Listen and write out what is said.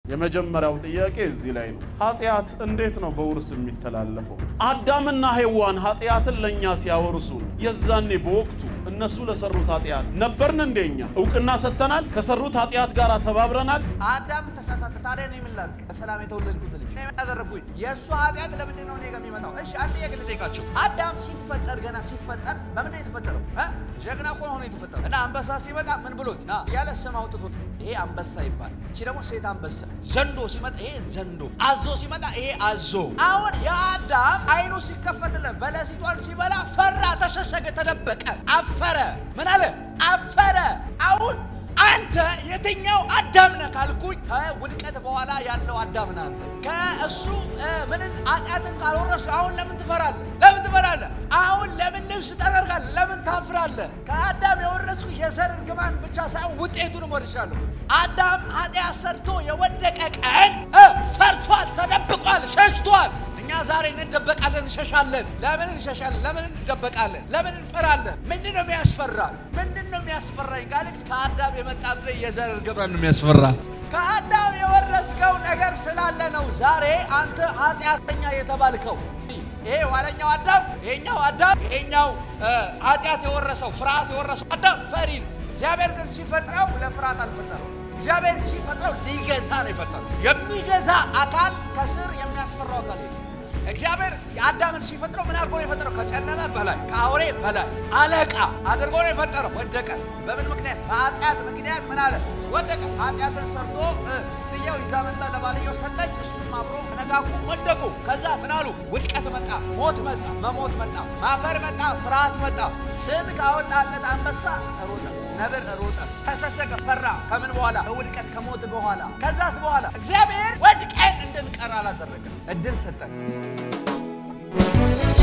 የመጀመሪያው ጥያቄ እዚህ ላይ ነው። ኃጢአት እንዴት ነው በውርስ የሚተላለፈው? አዳምና ሔዋን ኃጢአትን ለእኛ ሲያወርሱ የዛኔ በወቅቱ እነሱ ለሰሩት ኃጢአት ነበርን እንደኛ እውቅና ሰጥተናል? ከሰሩት ኃጢአት ጋር ተባብረናል? አዳም ተሳሳተ። ታዲያ እኔ ምን ላድርግ? በሰላም የተወለድኩት ልጅ እኔ ምን ያደረግኩኝ? የእሱ ኃጢአት ለምንድን ነው እኔ ጋር የሚመጣው? እሺ አንድ ጥያቄ ልጠይቃችሁ። አዳም ሲፈጠር ገና ሲፈጠር በምንድን ነው የተፈጠረው? እ? ጀግና እኮ ሆኖ የተፈጠረው እና አንበሳ ሲመጣ ምን ብሎት ና ያለ ስም አውጥቶት ይሄ አንበሳ ይባል። እቺ ደግሞ ሴት አንበሳ። ዘንዶ ሲመጣ ይሄ ዘንዶ፣ አዞ ሲመጣ ይሄ አዞ። አሁን የአዳም አይኑ ሲከፈትለት በለሲቷን ሲበላ ፈራ፣ ተሸሸገ፣ ተደበቀ፣ አፈረ። ምን አለ? አፈረ። አሁን አንተ የትኛው አዳም ነህ ካልኩኝ ከውድቀት በኋላ ያለው አዳም ነህ አንተ። ከእሱ ምንን ኃጢአትን ካልወረስክ አሁን ለምን ትፈራለህ? ለምን ትፈራለህ? አሁን ለምን ልብስ ጠረርጋለህ? ለምን ታፍራለህ? ከአዳም የወረስኩ የዘር እርግማን ብቻ ሳይሆን ውጤቱንም ወርሻለሁ። አዳም ኃጢአት ሰርቶ የወደቀ ቀን እ ፈርቷል፣ ተደብቋል፣ ሸሽቷል። እኛ ዛሬ እንደበቃለን፣ እንሸሻለን። ለምን እንሸሻለን? ለምን እንደበቃለን? ለምን እንፈራለን? ምንድን ነው የሚያስፈራ? ምንድን ነው የሚያስፈራኝ ካልክ ከአዳም የመጣብህ የዘር እርግማን ነው የሚያስፈራ። ከአዳም የወረስከው ነገር ስላለ ነው ዛሬ አንተ ኃጢአተኛ የተባልከው። ይሄ ዋለኛው አዳም፣ ይሄኛው አዳም፣ ይሄኛው ኃጢአት የወረሰው ፍርሃት የወረሰው አዳም ፈሪ ነው። እግዚአብሔር ግን ሲፈጥረው ለፍርሃት አልፈጠረው። እግዚአብሔር ሲፈጥረው ሊገዛ ነው የፈጠረው። የሚገዛ አካል ከስር የሚያስፈራው አካል የለም። እግዚአብሔር አዳምን ሲፈጥረው ምን አድርጎ ነው የፈጠረው? ከጨለመ በላይ ከአውሬ በላይ አለቃ አድርጎ ነው የፈጠረው። ወደቀ። በምን ምክንያት? በኃጢአት ምክንያት ምን አለ? ወደቀ። ኃጢአትን ሰርቶ ስትየው ይዛ መጣ፣ ለባልየው ሰጠች፣ እሱም አብሮ ተነጋጉ፣ ወደቁ። ከዛ ምን አሉ? ውድቀት መጣ፣ ሞት መጣ፣ መሞት መጣ፣ ማፈር መጣ፣ ፍርሃት መጣ። ስም ካወጣለት አንበሳ ሮጠ፣ ነብር ሮጠ፣ ተሸሸገ፣ ፈራ። ከምን በኋላ? ከውድቀት ከሞት በኋላ። ከዛስ በኋላ እግዚአብሔር ወድቀን እንድንቀር አላደረገም፣ እድል ሰጠን።